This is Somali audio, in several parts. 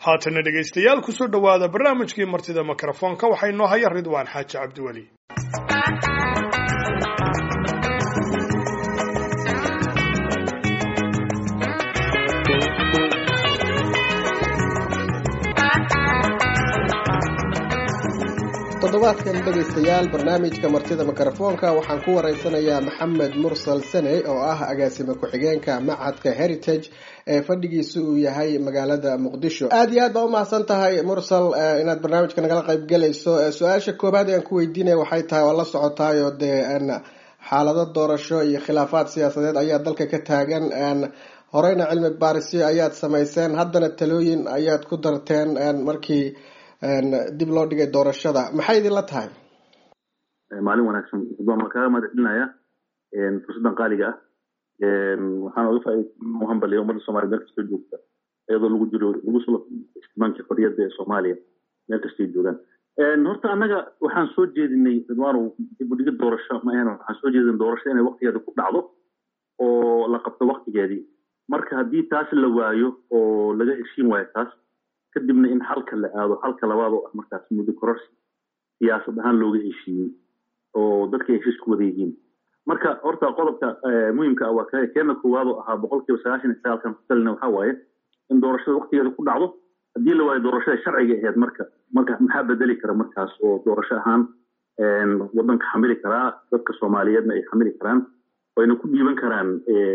haatana dhegaystayaal kusoo dhowaada barnaamijkii martida mikrofoonka waxaa inoo haya ridwaan xaaji cabdiweli toddobaadkan dhegaystayaal barnaamijka martida mikrofoonka waxaan ku waraysanayaa maxamed mursal sene oo ah agaasime ku-xigeenka machadka heritage ee fadhigiisa uu yahay magaalada muqdisho aada iyo aad baa umahadsan tahay mursal inaad barnaamijka nagala qayb galayso su-aasha koobaad ee aan ku weydiinaya waxay tahay waa la socotaayo dee xaalado doorasho iyo khilaafaad siyaasadeed ayaa dalka ka taagan horeyna cilmi baarisyo ayaad samayseen haddana talooyin ayaad ku darteen markii dib loo dhigay doorashada maxay idinla tahay maalin wanaagsan waan kaaga mahad celinaya fursaddan qaaliga ah waxaan oga faa uhambaliya ummadda soomaliya meel kastoo joogta iyadoo lagu jiro lagu soo istimaanka xorriyadda ee soomaaliya meel kastay joogaan horta annaga waxaan soo jeedinay ridwaanow dib u dhigid doorasho ma ahan waxaan soo jeedinay doorasho inay waktigeeda ku dhacdo oo la qabto waktigeedii marka haddii taas la waayo oo laga heshiin waayo taas kadibna in xalka la aado xalka labaad oo ah markaas muddo kororsi siyaasad ahaan looga heshiiyey oo dadka ay heshiis ku wada yihiin marka horta qodobka muhimka ah waa ka keena koowaad oo ahaa boqol kiiba sagaashan iyo sagaalkan ku talina waxaa waaye in doorashada waktigeeda ku dhacdo haddii la waayo doorashada sharciga ahayd marka marka maxaa bedeli kara markaas oo doorasho ahaan waddanka xamili karaa dadka soomaaliyeedna ay xamili karaan oo ayna ku dhiiban karaan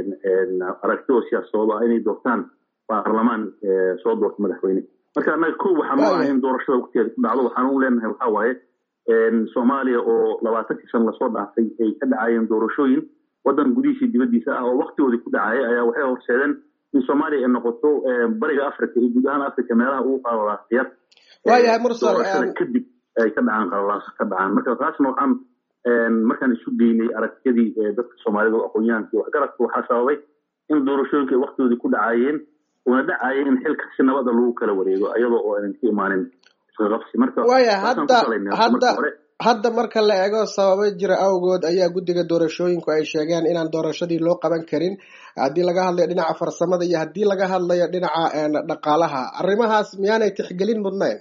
aragti oo siyaasadooda ah inay doortaan baarlamaan soo doorta madaxweyne marka annaga ko waxaan u ahay in doorashada waktigeeda ku dhacdo waxaan u leenahay waxaa waaye soomaaliya oo labaatankii san lasoo dhaafay ay ka dhacayeen doorashooyin waddan gudihiisii dibaddiisa ah oo waktigoodii ku dhacaya ayaa waxay horseedeen in soomaaliya ay noqoto bariga africa iyo guud ahaan africa meelaha ugu qalalaasayar waayahay mursal doorashada kadib ay ka dhacaan qalalaas ka dhacaan marka taasna waxaan markaan isu geynay aragtiyadii dadka soomaalida oo aqoon-yahanka iyo waxgaradka waxaa sababay in doorashooyinka ay waktigoodii ku dhacayeen una dhacaya in xilka si nabada lagu kala wareego iyadoo oo aynan ka imaanin isqaqabsi marka waaya hadda hadda hadda marka la eego sababo jira awgood ayaa guddiga doorashooyinku ay sheegeen inaan doorashadii loo qaban karin haddii laga hadlayo dhinaca farsamada iyo haddii laga hadlayo dhinaca dhaqaalaha arrimahaas miyaanay tixgelin mudnayn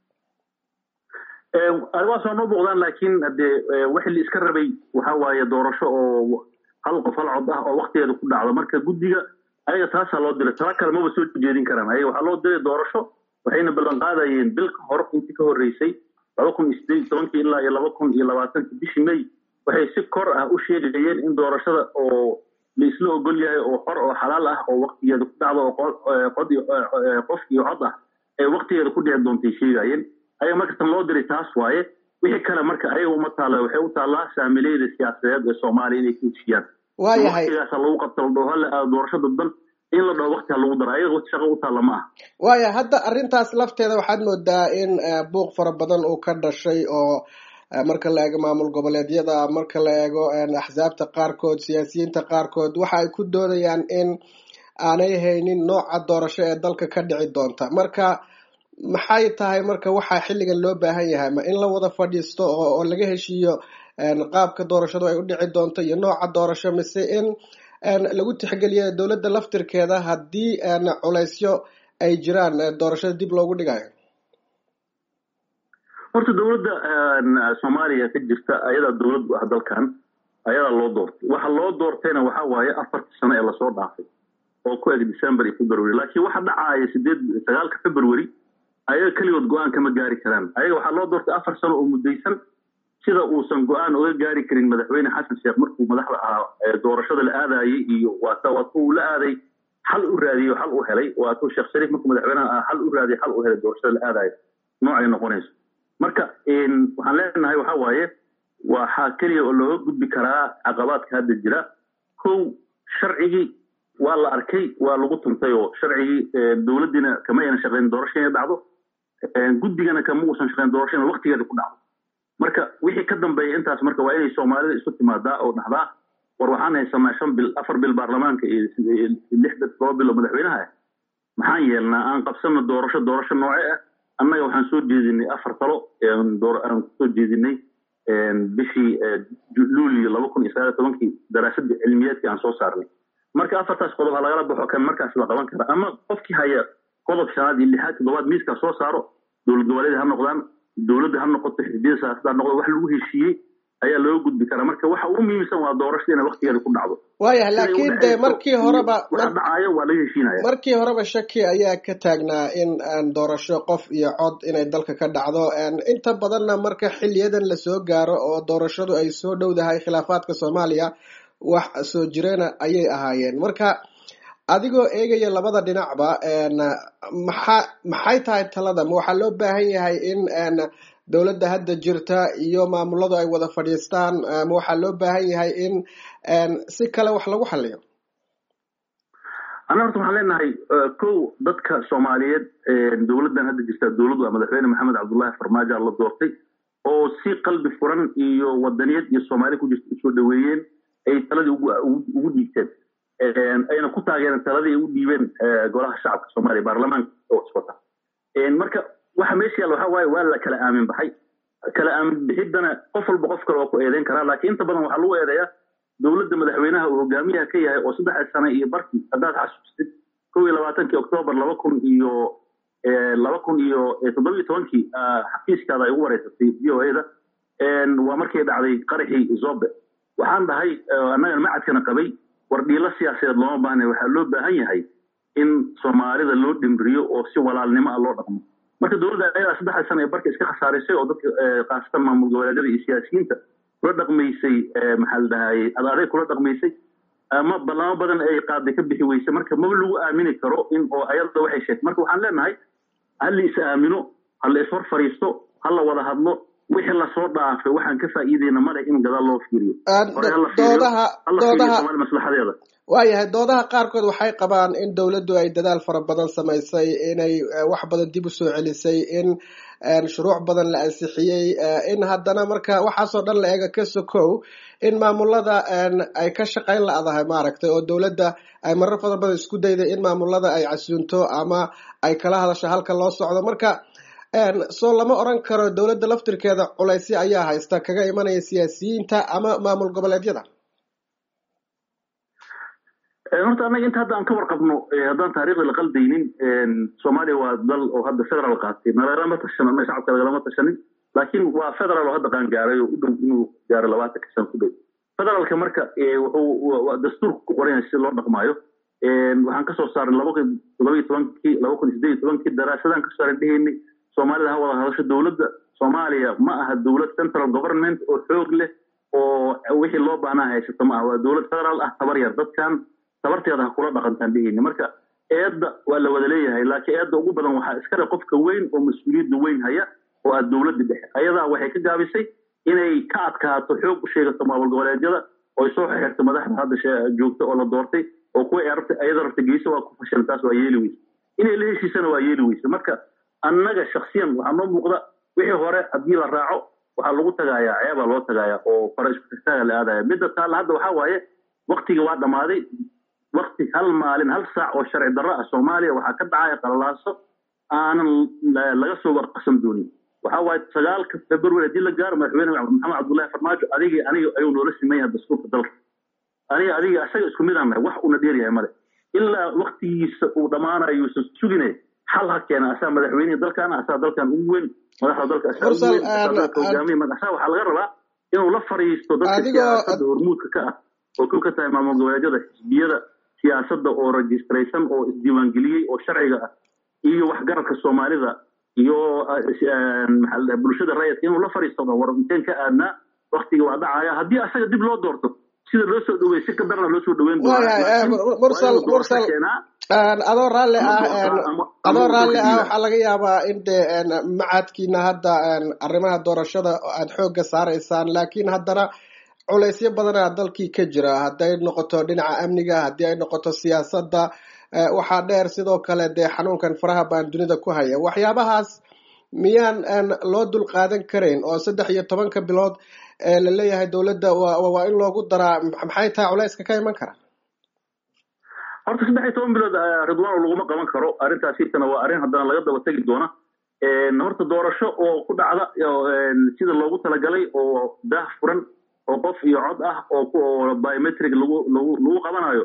arrimahaas waa noo muuqdaan laakiin hadee wixii la iska rabay waxa waaye doorasho oo hal qof hal cod ah oo waktigeeda ku dhacdo marka guddiga ayaga taasaa loo diray tala kale maba soo jeedin karaan ayaga waxaa loo diray doorasho waxayna ballan qaadayeen bil ka hor intii ka horreysay laba kun iyo sideed iyo tobankii ilaa iyo laba kun iyo labaatanki bishii may waxay si kor ah u sheegayeen in doorashada oo la isla ogol yahay oo xor oo xalaal ah oo waktigeeda ku dhacdo oo qod qof iyo cod ah ay waktigeeda ku dhici doontay sheegayeen ayaga markasta loo diray taas waaye wixii kale marka ayaga uma taalla waxay u taallaa saamileyda siyaasadeed ee soomaaliya inay ku heshiyaan waayahay waktigaasa lagu qabta la dhaho hala aado doorasho dadban in la dhaho waktiga lagu daro ayaga shaqo u taalla ma ah waaya hadda arrintaas lafteeda waxaad moodaa in buuq fara badan uu ka dhashay oo marka la eego maamul goboleedyada marka la eego axsaabta qaarkood siyaasiyiinta qaarkood waxa ay ku doodayaan in aanay haynin nooca doorasho ee dalka ka dhici doonta marka maxay tahay marka waxaa xilligan loo baahan yahay ma in la wada fadhiisto oo laga heshiiyo qaabka doorashadu ay u dhici doonto iyo nooca doorasho mise in lagu tixgeliyo dowladda laftirkeeda haddii culaysyo ay jiraan doorashada dib loogu dhigayo horta dowladda soomaaliya ka jirta ayadaa dowlad bu ah dalkan ayadaa loo doortay waxa loo doortayna waxa waaye afartii sano ee lasoo dhaafay oo ku eg december iyo february laakiin waxa dhacaya sideed sagaalka february ayaga keligood go-aan kama gaari karaan ayaga waxaa loo doortay afar sano oo muddaysan sida uusan go-aan oga gaari karin madaxweyne xasan sheekh markuu madaxda ahaa doorashada la aadayay iyo waata waatu uu la aaday xal u raadiyey xal u helay waatuu sheekh shariif markuu madaxweynaha ahaa xal u raadiyey xal u helay doorashada la aadayo noocay noqonayso marka waxaan leenahay waxa waaye waxaa keliya oo looga gudbi karaa caqabaadka hadda jira kow sharcigii waa la arkay waa lagu tuntay oo sharcigii dowladdiina kama aynan shaqeyn doorasho inay dhacdo guddigana kama uusan shaqeyn doorasho in waktigeeda ku dhacdo marka wixii ka dambeeya intaas marka waa inay soomaalida isu timaadaa oo dhahdaa war waxaan haysanaa shan bil afar bil baarlamaanka iyo lix todoba bil oo madaxweynaha ah maxaan yeelnaa aan qabsano doorasho doorasho nooce ah annaga waxaan soo jeedinay afar talo aan kusoo jeedinay bishii luulio laba kun iyo sagaal tobankii daraasadda cilmiyeedkii aan soo saarnay marka afartaas qodob ha lagala baxo kan markaas la qaban kara ama qofkii haya qodob shanaad iyo lixaad toddobaad miiskaa soo saaro dowlad goboleed ha noqdaan dowladda ha noqoto xisbiyada siyaasadda ha noqdo wax lagu heshiiyey ayaa looga gudbi karaa marka waxa ugu muhiimsan waa doorashada inay waktigeeda ku dhacdo waayahay laakiin dee markii horeba waxa dhacaayo waa laga heshiinaya markii horeba shaki ayaa ka taagnaa in doorasho qof iyo cod inay dalka ka dhacdo inta badanna marka xiliyadan lasoo gaaro oo doorashadu ay soo dhowdahay khilaafaadka soomaaliya wax soo jireena ayay ahaayeen marka adigoo eegaya labada dhinacba maxa maxay tahay talada ma waxaa loo baahan yahay in dowladda hadda jirta iyo maamuladu ay wada fadhiistaan ma waxaa loo baahan yahay in si kale wax lagu xaliyo anna horta waxaan leenahay kow dadka soomaaliyeed dowladdan hadda jirta dowladdu waa madaxweyne maxamed cabdullahi farmaajo la doortay oo si qalbi furan iyo wadaniyad iyo soomaali ku jirta usoo dhaweeyeen ay taladii ugu dhiigteen ayna ku taageereen taladii ay u dhiibeen golaha shacabka soomaaliya baarlamaanka oo iswata marka waxa meesha yaalla waxa waaye waa la kala aamin baxay kala aamin bixiddana qof walba qof kale waa ku eedeyn karaa laakiin inta badan waxaa lagu eedeeyaa dowladda madaxweynaha uu hogaamiyaha ka yahay oo saddex sane iyo barkii haddaad xasuustid kow iyo labaatankii octoobar laba kun iyo laba kun iyo toddobiyo tobankii xafiiskaada ay ugu wareysatay v o a-da waa markay dhacday qaraxii zobe waxaan dhahay annagana macadkana qabay war dhiilo siyaasadeed looma baahna waxaa loo baahan yahay in soomaalida loo dhimriyo oo si walaalnimo ah loo dhaqmo marka dowladda ayadaa saddexda sane ee barka iska khasaaraysay oo dadka khaasatan maamul goboleedyada iyo siyaasiyiinta kula dhaqmaysay maxaa la dhahaye adaaday kula dhaqmaysay ama ballamo badan ay qaaday ka bixi weysay marka maba lagu aamini karo in oo ayada waxay sheegtay marka waxaan leenahay ha la is aamino ha la ishor fariisto ha la wada hadlo wixii lasoo dhaafay waxaan ka faa'iideyna male in gadaal loo fiiriyo doodaha doodaha maslaxadeeda waayahay doodaha qaarkood waxay qabaan in dowladdu ay dadaal fara badan samaysay inay wax badan dib u soo celisay in shuruuc badan la ansixiyey in haddana marka waxaasoo dhan la eega ka sokow in maamulada ay ka shaqayn la-dahay maaragtay oo dowladda ay marar fara badan isku dayday in maamulada ay casuunto ama ay kala hadasho halka loo socdo marka soo lama oran karo dowladda laftirkeeda culaysyo ayaa haysta kaga imanaya siyaasiyiinta ama maamul goboleedyada horta annaga inta hadda aan ka warqabno haddaan taariikhda la qaldaynin soomaaliya waa dal oo hadda federal qaatay nalalama tashan annaga shacabka lagalama tashanin laakiin waa federal oo hadda qaan gaaray oo u dhow inuu gaaro labaatanka sano ku dhow federaalka marka wuxuu dastuurka ku qoran yahay si loo dhaqmaayo waxaan kasoo saaray laba kun toddobiyo tobankii laba kun sideed iyo tobankii daraasadaan kasoo saaran dhehaynay soomaalida ha wada hadasho dowladda soomaaliya ma aha dowlad central government oo xoog leh oo wixii loo baahnaa haysato ma aha waa dowlad federaal ah tabar yar dadkan tabarteeda ha kula dhaqantaan dhehayni marka eedda waa la wada leeyahay laakiin eedda ugu badan waxaa iskale qofka weyn oo mas-uuliyadda weyn haya oo aad dowladda dhexe ayadaa waxay ka gaabisay inay ka adkaato xoog u sheegato maamul goboleedyada oo ay soo xirto madaxda hadda joogta oo la doortay oo kuwa ayada rabta geyso waa ku fashilan taas waa yeeli weyse inay la heshiisana waa yeeli weyse marka annaga shaksiyan waxaa noo muuqda wixii hore haddii la raaco waxaa lagu tagaayaa ceebaa loo tagaaya oo fara isku tagtaaga la aadaya midda taalla hadda waxaa waaye waktiga waa dhammaaday wakti hal maalin hal saac oo sharci darro ah soomaaliya waxaa ka dhacaya qalalaaso aanan laga soo warqasan doonin waxaa waaye sagaalka february haddii la gaaro madaxweyne maxamed cabdullahi farmaajo adigii aniga ayuu noola siman yahay dastuurka dalka aniga adiga asaga isku mid aan nahay wax uuna dheer yahay male ilaa waktigiisa uu dhammaanayo yuusan sugine xal ha keena asaa madaxweynihii dalkan asaa dalkan ugu weyn madaxda dalka asaa ugu weyn hogaamiye madaxsaa waxaa laga rabaa inuu la fariisto dadka siyaasadda hormuudka ka ah oo kow ka tahay maamul goboleedyada xisbiyada siyaasadda oo registraysan oo isdiiwaangeliyey oo sharciga ah iyo waxgaradka soomaalida iyo maxaa bulshada rayidka inuu la fariisto war inteen ka aadnaa waktiga waa dhacaya haddii asaga dib loo doorto sida loo soo dhaweey si ka darna loo soo dhaweyn adoo raalli ah adoo raalli ah waxaa laga yaabaa in dee macadkiina hadda arrimaha doorashada aad xoogga saaraysaan laakiin haddana culaysyo badanaa dalkii ka jira hadday noqoto dhinaca amniga haddii ay noqoto siyaasadda waxaa dheer sidoo kale dee xanuunkan faraha baan dunida ku haya waxyaabahaas miyaan loo dul qaadan karayn oo saddex iyo tobanka bilood la leeyahay dowladda waa in loogu daraa maxay tahay culayska ka iman kara horta saddex iyo toban bilood ridwaan laguma qaban karo arrintaas hirtana waa arrin haddana laga daba tegi doona horta doorasho oo ku dhacda sida loogu talagalay oo daah furan oo qof iyo cod ah oo biometric lagu lagu lagu qabanayo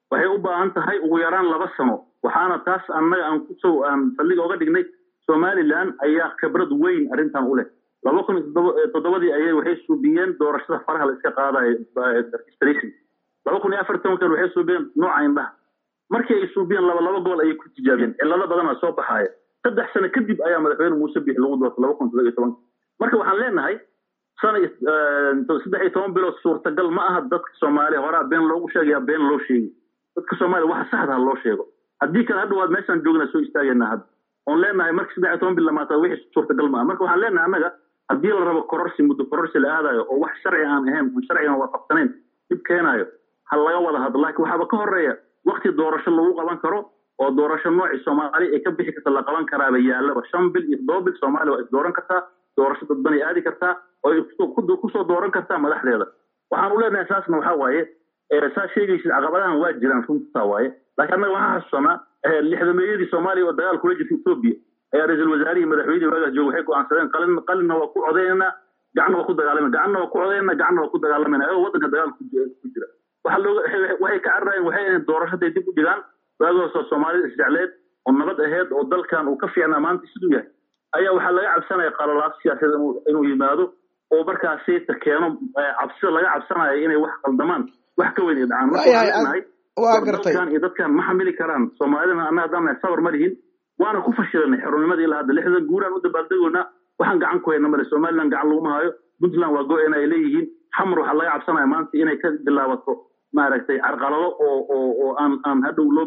waxay u baahan tahay ugu yaraan laba sano waxaana taas annaga aan kusoo aan saldhiga oga dhignay somaliland ayaa khibrad weyn arrintan u leh laba kun iyo toddobadii ayay waxay suubiyeen doorashada faraha la iska qaadayo registration laba kun iyo afar tobankan waxay suubiyeen nooca indhaha markii ay suubiyeen laba laba gobol ayay ku tijaabiyeen cillado badanaa soo baxaaya saddex sano kadib ayaa madaxweyne muuse bixi lagu doortay laba kun toddoba iyo tobanka marka waxaan leenahay sana saddex iyo toban bilood suurtagal ma aha dadka soomaaliya horaa been loogu sheegaya been loo sheegi dadka soomaaliya waxa saxda ha loo sheego haddii kale hadha waad meeshaan joogna soo istaagayna hadda oon leenahay marka saddex iyo toban bil lamaata wixii suurtagal ma aha marka waxaan leenahay annaga haddii la rabo kororsi muddo kororsi la aadayo oo wax sharci aan ahayn oon sharcigan waafaqsanayn dib keenaayo ha laga wada hadlo laakiin waxaaba ka horeeya wakti doorasho lagu qaban karo oo doorasho noocii soomaaliya ay ka bixi karta la qaban karaaba yaallaba shan bil iyo toddoba bil soomaaliya waa is dooran kartaa doorasho dadbanay aadi kartaa oo ay kusoo dooran kartaa madaxdeeda waxaan u leenahay saasna waxaa waaye saa sheegaysid caqabadahan waa jiraan runtaa waaye laakiin annaga waxaan xasuusanaa lixdameeyadii soomaaliya oo dagaal kula jirta etoobiya ayaa ra-iisul wasaarihii madaxweynihii waagaas jooga waxay go'aansadeen qalin qalinna waa ku codaynaa gacanna waa ku dagaalamana gacanna waa ku codaynaa gacanna waa ku dagaalamana ayagoo waddanka dagaal ku jira waxaa looga waxay ka cararayeen waxay ahayd doorashaday dib u dhigaan waagaasoo soomaalida isjecleed oo nabad aheyd oo dalkan uu ka fiicnaa maanta siduu yahay ayaa waxaa laga cabsanaya qalalaas siyaasadeed inuu yimaado oo markaasi keeno cabsida laga cabsanayo inay wax qaldamaan wax ka weyn ay dhacaan marka waxaan leenahay waa gartay dalkan iyo dadkan ma xamili karaan soomaalidana annaga haddaan nahay sabar ma lihin waana ku fashilanay xornimadii ilaa hadda lixdan guuraan u dabaaldegoynaa waxaan gacan ku hayna male somaliland gacan laguma hayo puntland waa go-en ay leeyihiin xamar waxaa laga cabsanaya maanta inay ka bilaabato maaragtay carqalado oo oo oo aan aan hadhow loo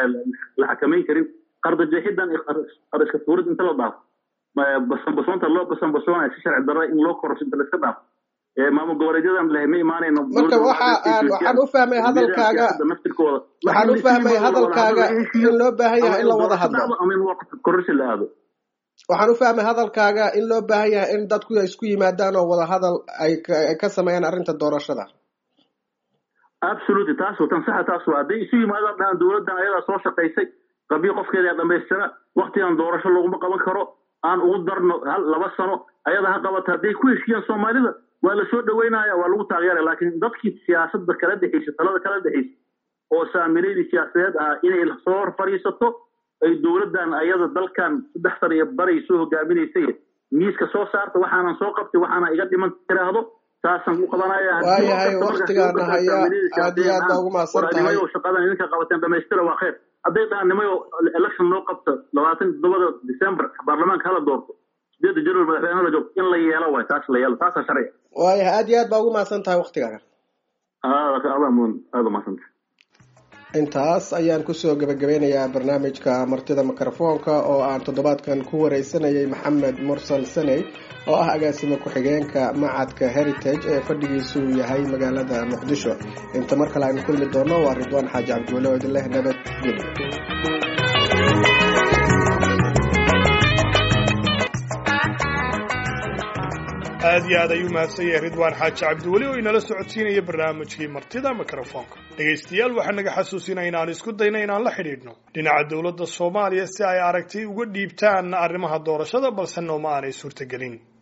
la xakamayn karin qardajeexidan iyo qariska tuurid inta la dhaafo basanbasoonta loo basanbasoonaya si sharci darra in loo kororso inta la iska dhaafo maamul goboleedyadan leh ma imaanayno marka waxa aan waxaan u fahmay hadalkaaga naftirkooda waxaan u fahmay hadalkaaga in loo baahan yahay in la wada hadlo ama in kororsi la aado waxaan u fahmay hadalkaaga in loo baahan yahay in dadku isku yimaadaan oo wada hadal ay ka sameeyaan arrinta doorashada absolutely taas tan saxa taas waa hadday isu yimaadaan dhahaan dowladdan ayadaa soo shaqaysay qabiil qofkeeda dhamaystira waktigan doorasho laguma qaban karo aan ugu darno hal laba sano ayada ha qabata hadday ku heshiyaan soomaalida waa la soo dhaweynaya waa lagu taageeraya laakiin dadkii siyaasadda kala dhexaysa talada kala dhexaysa oo saamileydii siyaasadeed ahaa inay soo hor fadhiisato ay dowladdan ayada dalkan saddex sana iyo baray soo hogaaminaysay miiska soo saarta waxaanan soo qabtay waxaana iga dhiman tiraahdo saasaan u qabanaya waayahay waktigaana haya aad iyo aad baa ugu mahadsan tahay shaqadan idinka qabateen dhamaystira waa khayr hadday dhahaan nimayo election loo qabto labaatan toddobada december baarlamaanka hala doorto sideedda january madaxweynaha la joogto in la yeelo waay taas la yeelo taasaa sharciga waayahay aad iyo aad baa ugu mahadsan tahay waktigaaga aadamun aada umahadsantahay intaas ayaan kusoo gebagabeynayaa barnaamijka martida mikrofoonka oo aan toddobaadkan ku wareysanayay maxamed mursal saney oo ah agaasimo ku-xigeenka macadka heritage ee fadhigiisu yahay magaalada muqdisho inta mar kale aynu kulmi doono waa ridwaan xaaji cabdiwale oo idin leh nabadgelyo aad iyo aad ayuu mahadsan yahay ridwaan xaaji cabdiweli oo inala socodsiinaya barnaamijkii martida mikrofoonka dhegaystayaal waxaa naga xasuusinaya inaan isku dayna inaan la xidhiidhno dhinaca dowladda soomaaliya si ay aragti uga dhiibtaan arrimaha doorashada balse nooma aanay suurtagelin